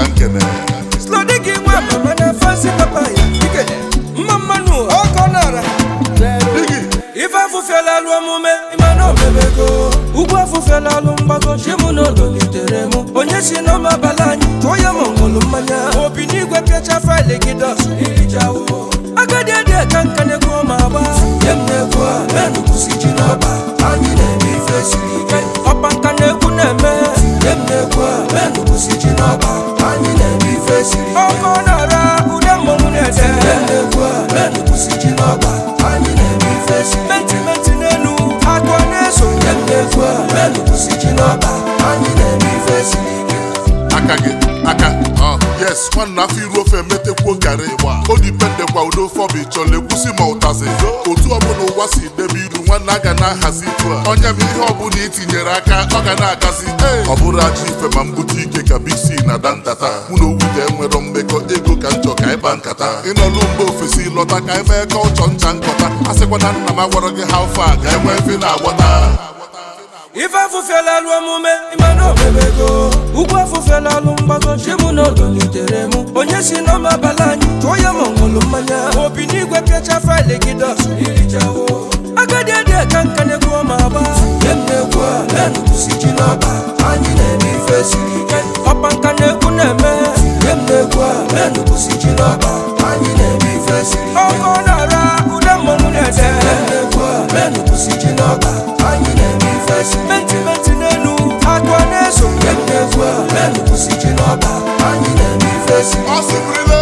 ka nkene slodi gị nwa mama na fansi papa ya ikele mma mmanụ ọkọ nara digi ife afụfịala alụ omume ịmana omebego ugwu afụfịala alụ mgbago chimu n'ụlọ litere mụ onye si n'ọma abalị anyị tụọ ya ma ọṅụlụ mmanya obi n'igwe pịacha faịlị gị dọs irijawo agadi adị ka nka na-ekwu ma agba nye m na-ekwu a menụkwụsi ji n'ọba anyị na-eme ife siri ike ọpa nka na-ekwu na-eme nye m na-ekwu a menụkwụsi ji n'ọba anyị na-eme ife siri ike ọkọ na-ara ude mmọnwụ na-ede nye m na-ekwu a menụkwụsi ji n'ọba anyị na-eme ife siri ike mentimenti n'elu agụ na-eso nye m na-ekwu a menụkwụsi ji n'ọba anyị na-eme ife siri ike aka gị aka ọ yes nwanna afọ iru ofe emetekwuo garị o dipendekwa udo ofe ọbụ ịchọla egwusi ma ụtazi otu ọbụla ụwa si debe iru nwanne a ga na-ahazi itu a onye m ihe ọbụla itinyere aka ọ ga na-agazi ọ bụrụ aja ife ma mbute ike ka big c na dantata mụ na owute nwere mmekọ ego ka njọ ka ịkpa nkata ịnọlụ mba ofesi lọta ka emee ka ọchọ ncha nkọta a sịkwa na nna m agwara gị ha fa ka enwee efe na-agbata ife afụfịala alụ omume ịmana omebego ugwu afụfịala alụ mgbago chimu n'ụlọ litere mụ onye si n'ọma abalị anyị tụọ ya ma ọṅụlụ mmanya obi n'igwe pịacha faịlị gị dọs irijawo agadi adị ka nka na-ekwu ma agba nye m na-ekwu a menụkwụsi ji n'ọba anyị na-eme ife siri ike ọpa nka na-ekwu na-eme nye m na-ekwu a menụkwụsi ji n'ọba anyị na-eme ife siri ike ọkọ na-ara ude mmọnwụ na-ede nye m na-ekwu a menụkwụsi ji n'ọba anyị na-eme ife siri ike mentimenti n'elu agụ na-eso nye m na-ekwu a menụkwụsi ji n'ọba anyị na-eme ife siri ike Ọ sịrịla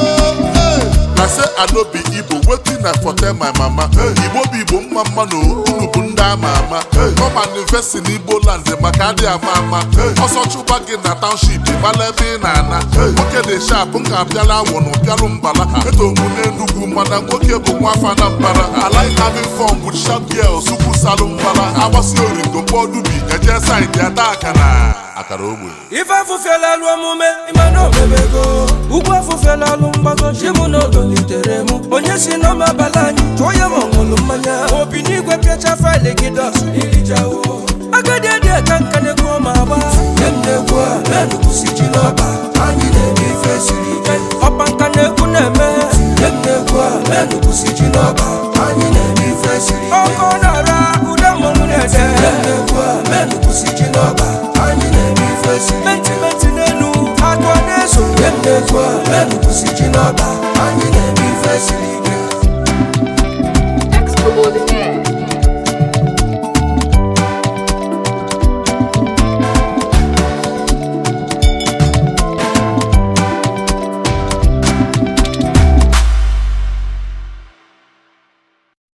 na se anobi igbo wetin na for tell my mama igbo bụ igbo mma mma na unu bụ ndị ama ama ọ manifesti n'igbo land maka adị ama ama ọsọ chụba gị na township mala ebe ị na-ana nwoke dị shap nka bịala awọ na ụbịalụ mbala eto mụ n'enugwu mana nwoke bụ nwafa na mbara I like having fun with sharp girls ukwu salụ mbala agbasi origo mkpọ dubi eje saịdị ada akara akara ogbe ife afụfịala alụ omume ịmana omebego ugwu afụfịala alụ mgbago chimu n'ụlọ litere mụ onye si n'ọma abalị anyị tụọ ya ma ọṅụlụ mmanya obi n'igwe pịacha faịlị gị dọs irijawo agadi adị ka nka na-ekwu ma agba nye m na-ekwu a menụkwụsi ji n'ọba anyị na-eme ife siri ike ọpa nka na-ekwu na-eme nye m na-ekwu a menụkwụsi ji n'ọba anyị na-eme ife siri ike ọkọ na-ara ude mmọnwụ na-ede nye m na-ekwu a menụkwụsi ji n'ọba anyị na-eme ife siri ike mentimenti n'elu agụ na-eso nye m na-ekwu a menụkwụsi ji n'ọba